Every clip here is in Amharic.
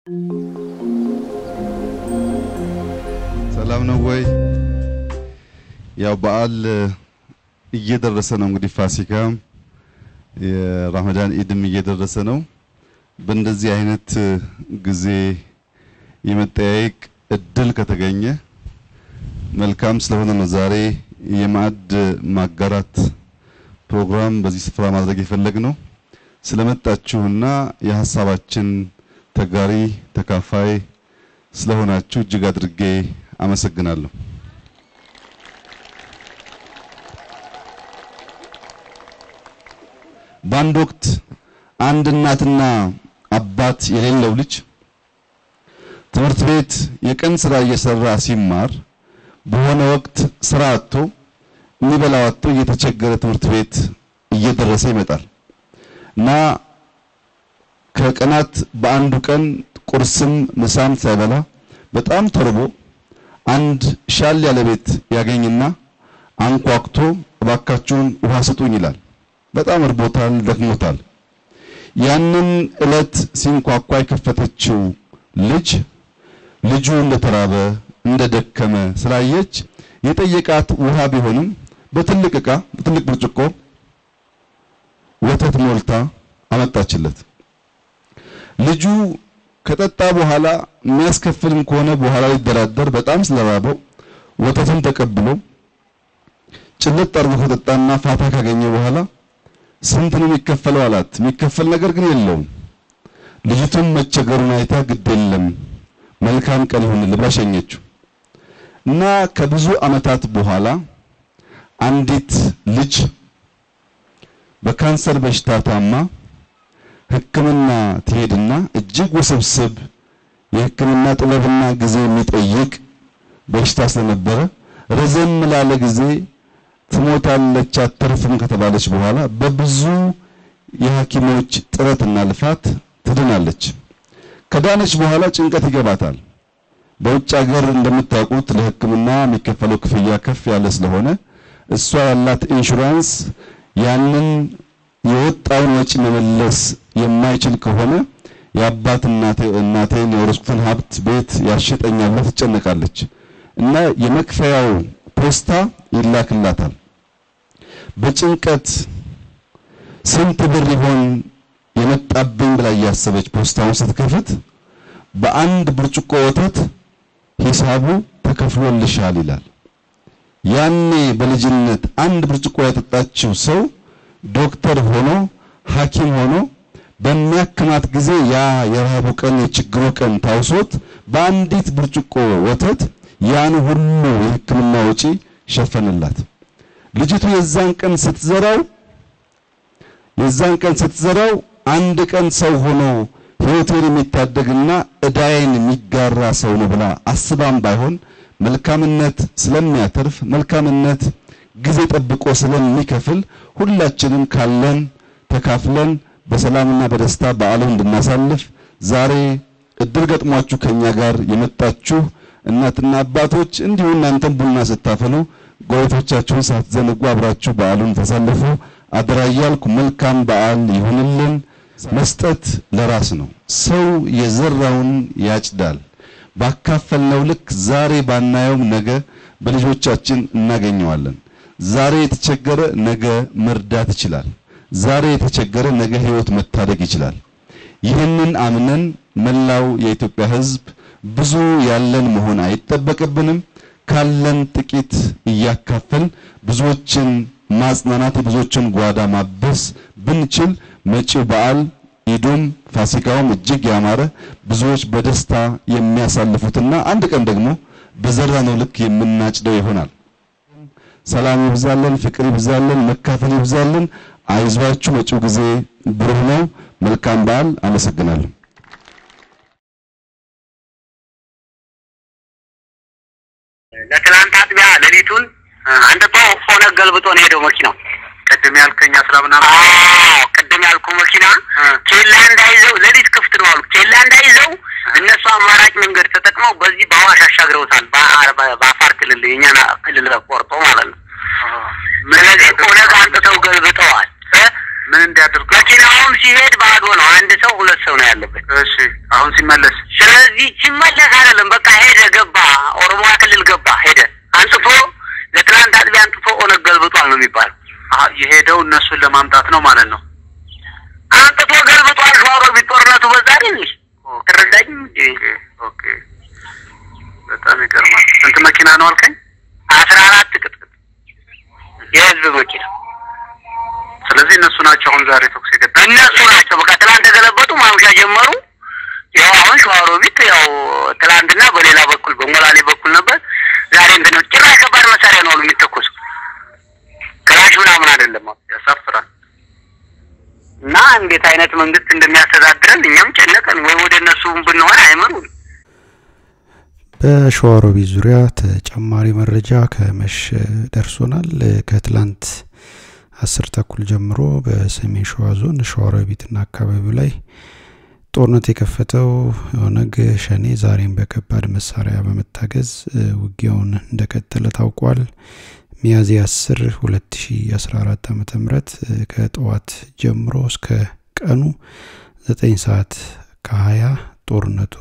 ሰላም ነው ወይ? ያው በዓል እየደረሰ ነው። እንግዲህ ፋሲካም የረመዳን ኢድም እየደረሰ ነው። በእንደዚህ አይነት ጊዜ የመጠያየቅ እድል ከተገኘ መልካም ስለሆነ ነው ዛሬ የማዕድ ማጋራት ፕሮግራም በዚህ ስፍራ ማድረግ የፈለግነው። ስለመጣችሁና የሀሳባችን ተጋሪ ተካፋይ ስለሆናችሁ እጅግ አድርጌ አመሰግናለሁ። በአንድ ወቅት አንድ እናትና አባት የሌለው ልጅ ትምህርት ቤት የቀን ስራ እየሰራ ሲማር በሆነ ወቅት ስራ አጥቶ የሚበላው አጥቶ እየተቸገረ ትምህርት ቤት እየደረሰ ይመጣል እና ከቀናት በአንዱ ቀን ቁርስም ምሳም ሳይበላ በጣም ተርቦ አንድ ሻል ያለ ቤት ያገኝና አንኳኩቶ እባካችሁን ውሃ ስጡኝ ይላል። በጣም እርቦታል፣ ደክሞታል። ያንን እለት ሲንኳኳ የከፈተችው ልጅ ልጁ እንደተራበ እንደደከመ ስላየች የጠየቃት ውሃ ቢሆንም በትልቅ ዕቃ በትልቅ ብርጭቆ ወተት ሞልታ አመጣችለት። ልጁ ከጠጣ በኋላ የሚያስከፍልም ከሆነ በኋላ ሊደራደር በጣም ስለራበው ወተቱን ተቀብሎ ጭልጥ አድርጎ ከጠጣና ፋታ ካገኘ በኋላ ስንት ነው የሚከፈለው አላት። የሚከፈል ነገር ግን የለውም። ልጅቱም መቸገሩን አይታ ግድ የለም መልካም ቀን ይሁንልህ ብላ ሸኘችው እና ከብዙ ዓመታት በኋላ አንዲት ልጅ በካንሰር በሽታ ታማ ሕክምና ትሄድና እጅግ ውስብስብ የሕክምና ጥበብና ጊዜ የሚጠይቅ በሽታ ስለነበረ ረዘም ላለ ጊዜ ትሞታለች አትርፍም ከተባለች በኋላ በብዙ የሐኪሞች ጥረትና ልፋት ትድናለች። ከዳነች በኋላ ጭንቀት ይገባታል። በውጭ ሀገር እንደምታውቁት ለሕክምና የሚከፈለው ክፍያ ከፍ ያለ ስለሆነ እሷ ያላት ኢንሹራንስ ያንን የወጣውን ወጪ መመለስ የማይችል ከሆነ የአባት እናቴ እናቴን የወረስኩትን ሀብት ቤት ያሸጠኛል ብላ ትጨነቃለች እና የመክፈያው ፖስታ ይላክላታል። በጭንቀት ስንት ብር ይሆን የመጣብኝ ብላ እያሰበች ፖስታውን ስትከፍት በአንድ ብርጭቆ ወተት ሂሳቡ ተከፍሎልሻል ይላል። ያኔ በልጅነት አንድ ብርጭቆ ያጠጣችው ሰው ዶክተር ሆኖ ሐኪም ሆኖ በሚያክማት ጊዜ ያ የረሃቡ ቀን የችግሩ ቀን ታውሶት በአንዲት ብርጭቆ ወተት ያን ሁሉ የሕክምና ወጪ ሸፈንላት። ልጅቱ የዛን ቀን ስትዘራው የዛን ቀን ስትዘራው አንድ ቀን ሰው ሆኖ ሕይወቴን የሚታደግና እዳዬን የሚጋራ ሰው ነው ብላ አስባም ባይሆን መልካምነት ስለሚያተርፍ መልካምነት ጊዜ ጠብቆ ስለሚከፍል ሁላችንም ካለን ተካፍለን በሰላምና በደስታ በዓሉን እንድናሳልፍ ዛሬ እድል ገጥሟችሁ ከኛ ጋር የመጣችሁ እናትና አባቶች እንዲሁ እናንተም ቡና ስታፈሉ ጎረቤቶቻችሁን ሳትዘነጉ አብራችሁ በዓሉን ተሳልፉ አደራ እያልኩ መልካም በዓል ይሁንልን። መስጠት ለራስ ነው። ሰው የዘራውን ያጭዳል። ባካፈልነው ልክ ዛሬ ባናየውም ነገ በልጆቻችን እናገኘዋለን። ዛሬ የተቸገረ ነገ መርዳት ይችላል። ዛሬ የተቸገረ ነገ ሕይወት መታደግ ይችላል። ይህንን አምነን መላው የኢትዮጵያ ሕዝብ ብዙ ያለን መሆን አይጠበቅብንም። ካለን ጥቂት እያካፈል ብዙዎችን ማጽናናት፣ የብዙዎችን ጓዳ ማበስ ብንችል መጪው በዓል ኢዱም ፋሲካውም እጅግ ያማረ ብዙዎች በደስታ የሚያሳልፉትና አንድ ቀን ደግሞ በዘራነው ልክ የምናጭደው ይሆናል። ሰላም ይብዛልን፣ ፍቅር ይብዛልን፣ መካፈል ይብዛልን። አይዟችሁ፣ መጪው ጊዜ ብሩህ ነው። መልካም በዓል። አመሰግናለሁ። ለትላንት አጥቢያ ሌሊቱን አንጥቶ ኦነግ ገልብጦ ነው ሄደው መኪናው። ቅድም ያልከኝ አስራ ምናምን አዎ ቅድም ያልኩ መኪና ኬላ እንዳይዘው ሌሊት ክፍት ነው አሉ። ኬላ እንዳይዘው እነሱ አማራጭ መንገድ ተጠቅመው በዚህ በአዋሽ አሻግረውታል። በአፋር ክልል የእኛን ክልል ቆርጦ ማለት ነው። ስለዚህ ኦነግ አንጥተው ገልብጠዋል። ምን እንዲያደርጉ መኪናውን አሁን ሲሄድ ባዶ ነው። አንድ ሰው ሁለት ሰው ነው ያለበት። እሺ አሁን ሲመለስ ስለዚህ ሲመለስ አይደለም በቃ ሄደ፣ ገባ፣ ኦሮሚያ ክልል ገባ፣ ሄደ። አንጥፎ ለትናንት አጥቢያ አንጥፎ ኦነግ ገልብጧል ነው የሚባለው። አ የሄደው እነሱን ለማምጣት ነው ማለት ነው። አንጥፎ ገልብጧል። ሸዋሮቢት ጦርነቱ በዛ አይደል? ተረዳኝ እንጂ ኦኬ ኦኬ። በጣም ይገርማል። ስንት መኪና ነው አልከኝ? አስራ አራት ቅጥቅጥ የህዝብ መኪና ስለዚህ እነሱ ናቸው አሁን ዛሬ ተኩስ የገባ እነሱ ናቸው። በቃ ትላንት ተገለበጡ፣ ማምሻ ጀመሩ። ያው አሁን ሸዋሮቢት ያው ትላንትና በሌላ በኩል በሞላሌ በኩል ነበር። ዛሬ እንትን ነው። ጭራሽ ከባድ መሳሪያ ነው አሉ የሚተኮሱ ክላሽ ምናምን አይደለም አሉ። ያሳፍራል። እና እንዴት አይነት መንግስት እንደሚያስተዳድረን እኛም ጨነቀን። ወይ ወደ እነሱ ብንሆን አይመሩን። በሸዋሮቢት ዙሪያ ተጨማሪ መረጃ ከመሸ ደርሶናል። ከትላንት አስር ተኩል ጀምሮ በሰሜን ሸዋ ዞን ሸዋሮቢትና አካባቢው ላይ ጦርነት የከፈተው ኦነግ ሸኔ ዛሬም በከባድ መሳሪያ በመታገዝ ውጊያውን እንደቀጠለ ታውቋል። ሚያዝያ 10 2014 ዓ.ም ከጠዋት ጀምሮ እስከ ቀኑ 9 ሰዓት ከ20 ጦርነቱ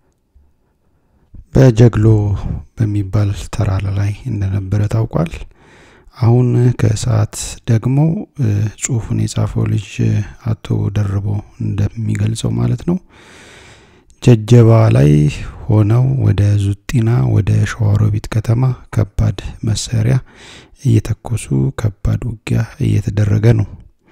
በጀግሎ በሚባል ተራራ ላይ እንደነበረ ታውቋል። አሁን ከሰዓት ደግሞ ጽሁፉን የጻፈው ልጅ አቶ ደርቦ እንደሚገልጸው ማለት ነው ጀጀባ ላይ ሆነው ወደ ዙጢና ወደ ሸዋሮቢት ከተማ ከባድ መሳሪያ እየተኮሱ ከባድ ውጊያ እየተደረገ ነው።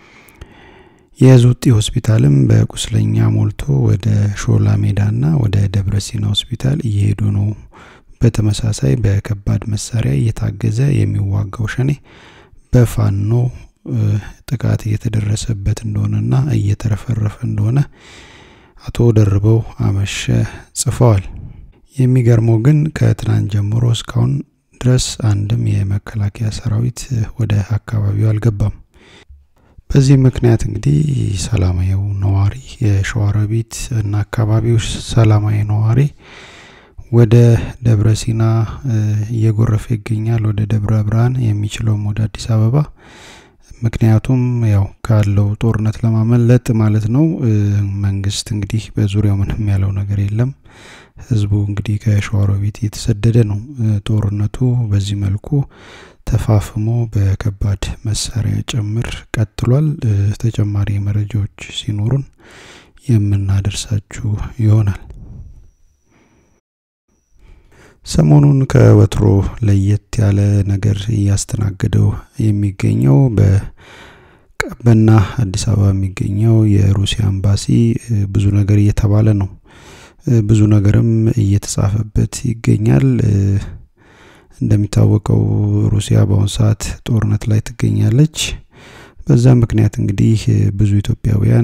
የዙጢ ሆስፒታልም በቁስለኛ ሞልቶ ወደ ሾላ ሜዳና ወደ ደብረ ሲና ሆስፒታል እየሄዱ ነው። በተመሳሳይ በከባድ መሳሪያ እየታገዘ የሚዋጋው ሸኔ በፋኖ ጥቃት እየተደረሰበት እንደሆነና እየተረፈረፈ እንደሆነ አቶ ደርበው አመሸ ጽፈዋል። የሚገርመው ግን ከትናንት ጀምሮ እስካሁን ድረስ አንድም የመከላከያ ሰራዊት ወደ አካባቢው አልገባም። በዚህ ምክንያት እንግዲህ ሰላማዊው ነዋሪ የሸዋሮቢት እና አካባቢው ሰላማዊ ነዋሪ ወደ ደብረ ሲና እየጎረፈ ይገኛል። ወደ ደብረ ብርሃን የሚችለውም ወደ አዲስ አበባ ምክንያቱም ያው ካለው ጦርነት ለማመለጥ ማለት ነው። መንግስት እንግዲህ በዙሪያው ምንም ያለው ነገር የለም። ህዝቡ እንግዲህ ከሸዋሮቢት እየተሰደደ ነው። ጦርነቱ በዚህ መልኩ ተፋፍሞ በከባድ መሳሪያ ጭምር ቀጥሏል። ተጨማሪ መረጃዎች ሲኖሩን የምናደርሳችሁ ይሆናል። ሰሞኑን ከወትሮ ለየት ያለ ነገር እያስተናገደው የሚገኘው በቀበና አዲስ አበባ የሚገኘው የሩሲያ ኤምባሲ ብዙ ነገር እየተባለ ነው። ብዙ ነገርም እየተጻፈበት ይገኛል። እንደሚታወቀው ሩሲያ በአሁኑ ሰዓት ጦርነት ላይ ትገኛለች። በዛ ምክንያት እንግዲህ ብዙ ኢትዮጵያውያን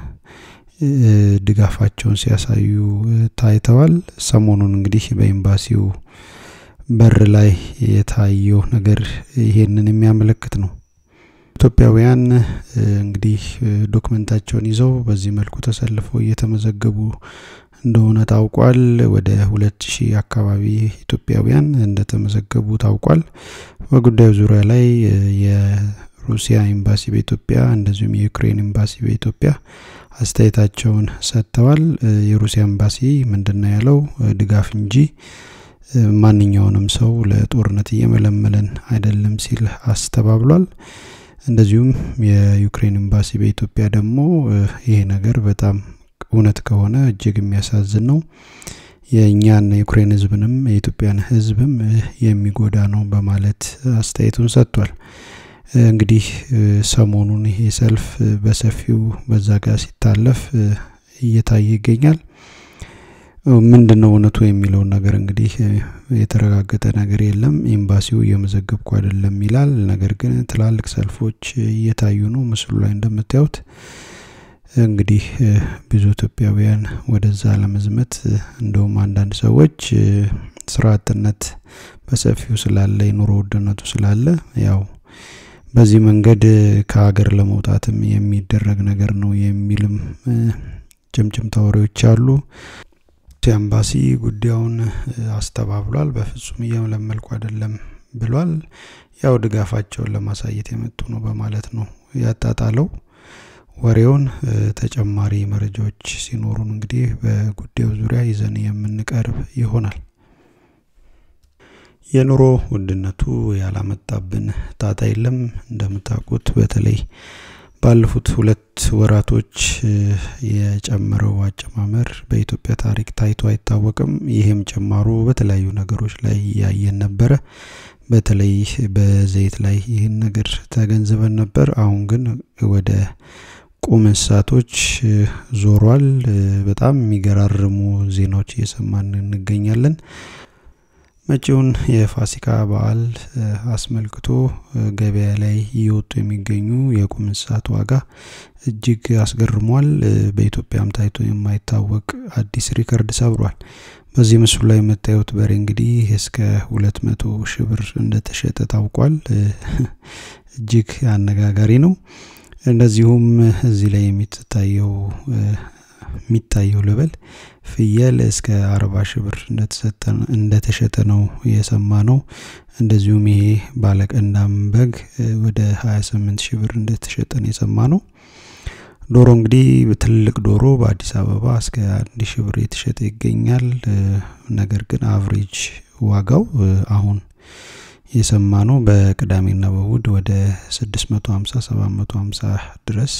ድጋፋቸውን ሲያሳዩ ታይተዋል። ሰሞኑን እንግዲህ በኤምባሲው በር ላይ የታየው ነገር ይሄንን የሚያመለክት ነው። ኢትዮጵያውያን እንግዲህ ዶክመንታቸውን ይዘው በዚህ መልኩ ተሰልፈው እየተመዘገቡ እንደሆነ ታውቋል። ወደ ሁለት ሺህ አካባቢ ኢትዮጵያውያን እንደተመዘገቡ ታውቋል። በጉዳዩ ዙሪያ ላይ የሩሲያ ኤምባሲ በኢትዮጵያ እንደዚሁም የዩክሬን ኤምባሲ በኢትዮጵያ አስተያየታቸውን ሰጥተዋል። የሩሲያ ኤምባሲ ምንድነው ያለው? ድጋፍ እንጂ ማንኛውንም ሰው ለጦርነት እየመለመለን አይደለም ሲል አስተባብሏል። እንደዚሁም የዩክሬን ኤምባሲ በኢትዮጵያ ደግሞ ይሄ ነገር በጣም እውነት ከሆነ እጅግ የሚያሳዝን ነው፣ የእኛን የዩክሬን ሕዝብንም የኢትዮጵያን ሕዝብም የሚጎዳ ነው በማለት አስተያየቱን ሰጥቷል። እንግዲህ ሰሞኑን ይሄ ሰልፍ በሰፊው በዛ ጋር ሲታለፍ እየታየ ይገኛል። ምንድን ነው እውነቱ የሚለውን ነገር እንግዲህ የተረጋገጠ ነገር የለም። ኤምባሲው እየመዘገብኩ አይደለም ይላል። ነገር ግን ትላልቅ ሰልፎች እየታዩ ነው። ምስሉ ላይ እንደምታዩት እንግዲህ ብዙ ኢትዮጵያውያን ወደዛ ለመዝመት እንደውም አንዳንድ ሰዎች ስራ አጥነት በሰፊው ስላለ የኑሮ ውድነቱ ስላለ ያው በዚህ መንገድ ከሀገር ለመውጣትም የሚደረግ ነገር ነው የሚልም ጭምጭምታ ወሬዎች አሉ። ኤምባሲ ጉዳዩን አስተባብሏል። በፍጹም እየመለመልኩ አይደለም ብሏል። ያው ድጋፋቸውን ለማሳየት የመጡ ነው በማለት ነው ያጣጣለው። ወሬውን ተጨማሪ መረጃዎች ሲኖሩን እንግዲህ በጉዳዩ ዙሪያ ይዘን የምንቀርብ ይሆናል። የኑሮ ውድነቱ ያላመጣብን ጣጣ የለም። እንደምታውቁት በተለይ ባለፉት ሁለት ወራቶች የጨመረው አጨማመር በኢትዮጵያ ታሪክ ታይቶ አይታወቅም። ይህም ጭማሮ በተለያዩ ነገሮች ላይ እያየን ነበረ። በተለይ በዘይት ላይ ይህን ነገር ተገንዝበን ነበር። አሁን ግን ወደ ቁም እንስሳቶች ዞሯል። በጣም የሚገራርሙ ዜናዎች እየሰማን እንገኛለን። መጪውን የፋሲካ በዓል አስመልክቶ ገበያ ላይ እየወጡ የሚገኙ የቁም እንስሳት ዋጋ እጅግ አስገርሟል። በኢትዮጵያም ታይቶ የማይታወቅ አዲስ ሪከርድ ሰብሯል። በዚህ ምስሉ ላይ የምታዩት በሬ እንግዲህ እስከ ሁለት መቶ ሺህ ብር እንደተሸጠ ታውቋል። እጅግ አነጋጋሪ ነው። እንደዚሁም እዚህ ላይ የሚታየው የሚታየው ልበል ፍየል እስከ አርባ ሺህ ብር እንደተሸጠ ነው የሰማ ነው። እንደዚሁም ይሄ ባለቀንዳም በግ ወደ ሀያ ስምንት ሺህ ብር እንደተሸጠ ነው የሰማ ነው። ዶሮ እንግዲህ ትልቅ ዶሮ በአዲስ አበባ እስከ አንድ ሺህ ብር የተሸጠ ይገኛል። ነገር ግን አቭሬጅ ዋጋው አሁን የሰማ ነው በቅዳሜና በእሁድ ወደ 650 750 ድረስ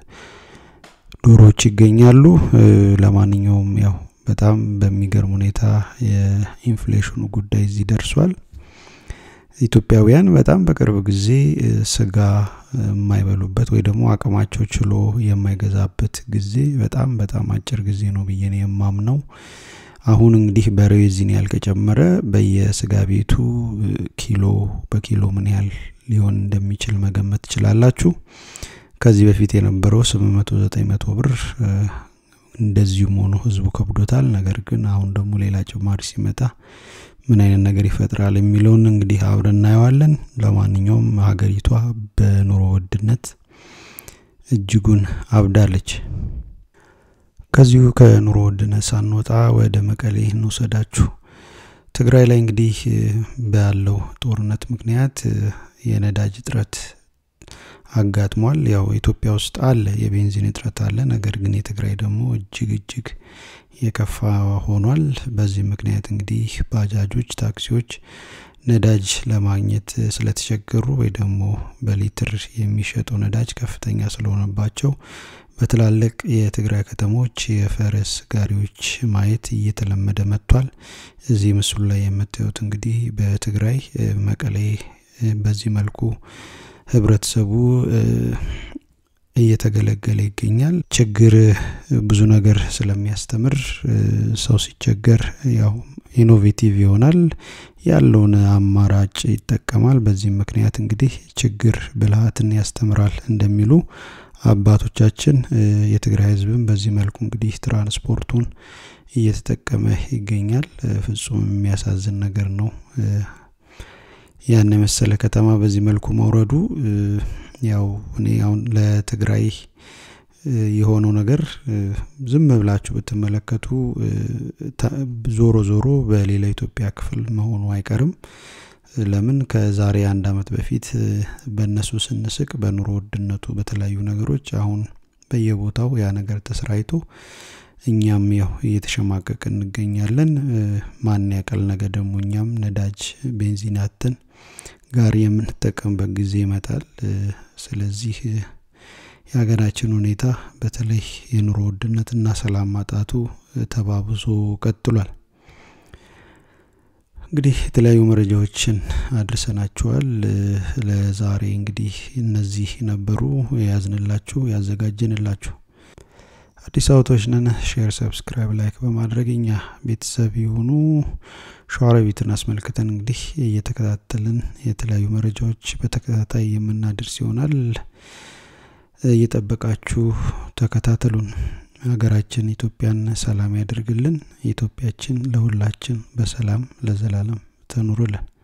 ዶሮዎች ይገኛሉ። ለማንኛውም ያው በጣም በሚገርም ሁኔታ የኢንፍሌሽኑ ጉዳይ እዚህ ደርሷል። ኢትዮጵያውያን በጣም በቅርብ ጊዜ ስጋ የማይበሉበት ወይ ደግሞ አቅማቸው ችሎ የማይገዛበት ጊዜ በጣም በጣም አጭር ጊዜ ነው ብዬ ነው የማምነው። አሁን እንግዲህ በሬው የዚህን ያህል ከጨመረ በየስጋ ቤቱ ኪሎ በኪሎ ምን ያህል ሊሆን እንደሚችል መገመት ትችላላችሁ። ከዚህ በፊት የነበረው ስምንት መቶ ዘጠኝ መቶ ብር እንደዚሁም ሆኖ ህዝቡ ከብዶታል። ነገር ግን አሁን ደግሞ ሌላ ጭማሪ ሲመጣ ምን አይነት ነገር ይፈጥራል የሚለውን እንግዲህ አብረን እናየዋለን። ለማንኛውም ሀገሪቷ በኑሮ ውድነት እጅጉን አብዳለች። ከዚሁ ከኑሮ ውድነት ሳንወጣ ወደ መቀሌ እንውሰዳችሁ። ትግራይ ላይ እንግዲህ ባለው ጦርነት ምክንያት የነዳጅ እጥረት አጋጥሟል። ያው ኢትዮጵያ ውስጥ አለ የቤንዚን እጥረት አለ። ነገር ግን የትግራይ ደግሞ እጅግ እጅግ የከፋ ሆኗል። በዚህ ምክንያት እንግዲህ ባጃጆች፣ ታክሲዎች ነዳጅ ለማግኘት ስለተቸገሩ ወይ ደግሞ በሊትር የሚሸጠው ነዳጅ ከፍተኛ ስለሆነባቸው በትላልቅ የትግራይ ከተሞች የፈረስ ጋሪዎች ማየት እየተለመደ መጥቷል። እዚህ ምስሉ ላይ የምታዩት እንግዲህ በትግራይ መቀሌ በዚህ መልኩ ህብረተሰቡ እየተገለገለ ይገኛል። ችግር ብዙ ነገር ስለሚያስተምር ሰው ሲቸገር ያው ኢኖቬቲቭ ይሆናል፣ ያለውን አማራጭ ይጠቀማል። በዚህም ምክንያት እንግዲህ ችግር ብልሃትን ያስተምራል እንደሚሉ አባቶቻችን የትግራይ ህዝብም በዚህ መልኩ እንግዲህ ትራንስፖርቱን እየተጠቀመ ይገኛል። ፍጹም የሚያሳዝን ነገር ነው። ያን የመሰለ ከተማ በዚህ መልኩ መውረዱ ያው እኔ አሁን ለትግራይ የሆነው ነገር ዝም ብላችሁ ብትመለከቱ ዞሮ ዞሮ በሌላ ኢትዮጵያ ክፍል መሆኑ አይቀርም። ለምን ከዛሬ አንድ አመት በፊት በእነሱ ስንስቅ በኑሮ ውድነቱ በተለያዩ ነገሮች አሁን በየቦታው ያ ነገር ተሰራይቶ እኛም ያው እየተሸማቀቅ እንገኛለን። ማን ያቀል ነገ ደግሞ እኛም ነዳጅ ቤንዚን አጥተን ጋር የምንጠቀምበት ጊዜ ይመጣል። ስለዚህ የሀገራችን ሁኔታ በተለይ የኑሮ ውድነትና ሰላም ማጣቱ ተባብሶ ቀጥሏል። እንግዲህ የተለያዩ መረጃዎችን አድርሰናችኋል። ለዛሬ እንግዲህ እነዚህ ነበሩ የያዝንላችሁ ያዘጋጀንላችሁ። አዲስ አበባዎች ነን። ሼር፣ ሰብስክራይብ፣ ላይክ በማድረግ እኛ ቤተሰብ የሆኑ ሸዋሮቢትን አስመልክተን እንግዲህ እየተከታተልን የተለያዩ መረጃዎች በተከታታይ የምናደርስ ይሆናል። እየጠበቃችሁ ተከታተሉን። ሀገራችን ኢትዮጵያን ሰላም ያደርግልን። ኢትዮጵያችን ለሁላችን በሰላም ለዘላለም ትኑርልን።